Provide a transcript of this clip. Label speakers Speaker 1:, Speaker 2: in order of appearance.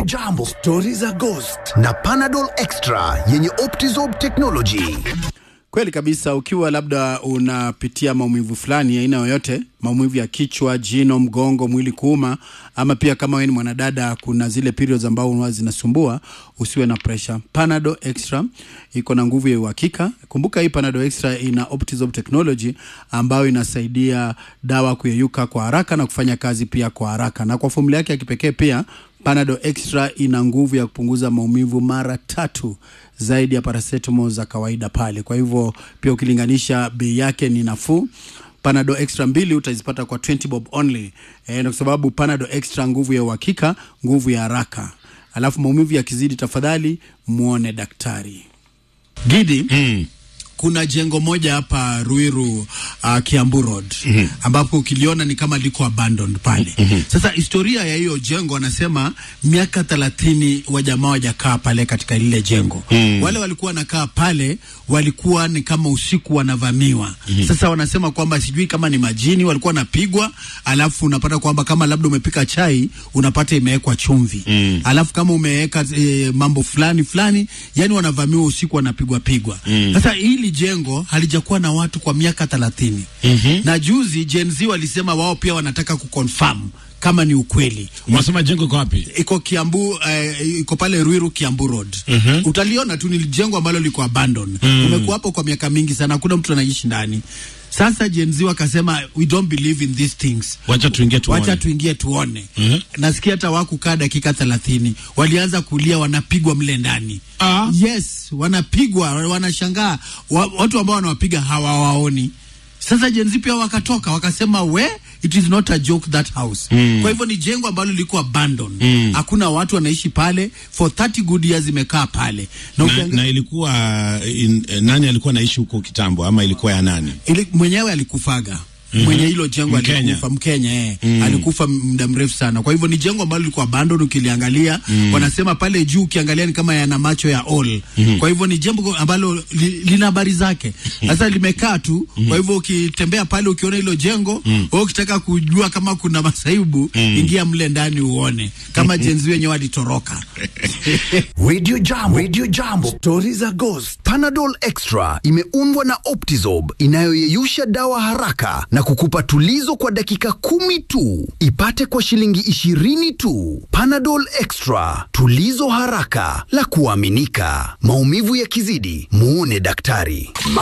Speaker 1: Jambo, stori za Ghost na Panadol Extra yenye Optizorb technology.
Speaker 2: Kweli kabisa, ukiwa labda unapitia maumivu fulani aina yoyote, maumivu ya kichwa, jino, mgongo, mwili kuuma, ama pia kama wewe ni mwanadada, kuna zile periods ambao huwa zinasumbua, usiwe na pressure. Panadol Extra iko na nguvu ya uhakika. Kumbuka hii Panadol Extra ina Optizorb technology ambayo inasaidia dawa kuyeyuka kwa haraka na kufanya kazi pia kwa haraka, na kwa formula yake ya kipekee pia Panadol Extra ina nguvu ya kupunguza maumivu mara tatu zaidi ya paracetamol za kawaida pale. Kwa hivyo pia ukilinganisha bei yake ni nafuu. Panadol Extra mbili utazipata kwa 20 bob only. E, na kwa sababu Panadol Extra nguvu ya uhakika, nguvu ya haraka. Alafu maumivu yakizidi, tafadhali muone daktari. Gidi,
Speaker 3: Mm.
Speaker 2: kuna jengo moja hapa Ruiru uh, Kiambu Road mm-hmm. ambapo ukiliona ni kama liko abandoned pale mm-hmm. Sasa historia ya hiyo jengo wanasema miaka thelathini wajamaa wajakaa pale katika lile jengo mm. Wale walikuwa wanakaa pale walikuwa ni kama usiku wanavamiwa mm-hmm. Sasa wanasema kwamba sijui kama ni majini walikuwa wanapigwa, alafu unapata kwamba kama labda umepika chai unapata imewekwa chumvi mm. Alafu kama umeweka e, mambo fulani fulani, yani wanavamiwa usiku wanapigwa pigwa mm. Sasa hili jengo halijakuwa na watu kwa miaka thelathini mm-hmm. na juzi Gen Z walisema wao pia wanataka kuconfirm kama ni ukweli
Speaker 3: Unasema jengo iko wapi?
Speaker 2: iko Kiambu eh, iko pale Ruiru Kiambu Road.
Speaker 3: Mhm.
Speaker 2: Utaliona tu ni jengo ambalo liko abandon. Umekuwa hapo kwa miaka mingi sana, hakuna mtu anaishi ndani. Sasa Gen Z wakasema we don't believe in these things.
Speaker 3: Wacha tuingie tuone.
Speaker 2: Wacha tuingie tuone.
Speaker 3: Mhm.
Speaker 2: Nasikia hata wakukaa dakika thelathini walianza kulia, wanapigwa mle ndani.
Speaker 3: Ah.
Speaker 2: Yes, wanapigwa, wanashangaa wa, watu ambao wanawapiga hawawaoni. Sasa Gen Z pia wakatoka wakasema we it is not a joke that house. Kwa hivyo ni jengo ambalo liko abandon. Hakuna watu wanaishi pale for 30 good years imekaa pale. Na,
Speaker 3: Na,
Speaker 2: ukianga-
Speaker 3: na ilikuwa in, eh, nani alikuwa anaishi huko kitambo ama ilikuwa ya nani?
Speaker 2: ili, mwenyewe alikufaga mwenye hilo jengo
Speaker 3: Mkenya.
Speaker 2: alikufa Mkenya eh. Alikufa muda mrefu sana. Kwa hivyo ni jengo ambalo liko abandon ukiliangalia, wanasema pale juu ukiangalia ni kama yana macho ya all. Kwa hivyo ni jengo ambalo li, lina habari zake. Sasa limekaa tu. Kwa hivyo ukitembea pale ukiona hilo jengo, wewe ukitaka kujua kama kuna masaibu, ingia mle ndani uone kama jenzi wenyewe walitoroka.
Speaker 1: Radio Jambo, Radio Jambo, stori za Ghost. Panadol Extra imeundwa na Optizorb inayoyeyusha dawa haraka na kukupa tulizo kwa dakika kumi tu. Ipate kwa shilingi ishirini tu. Panadol Extra, tulizo haraka la kuaminika. Maumivu yakizidi, muone daktari.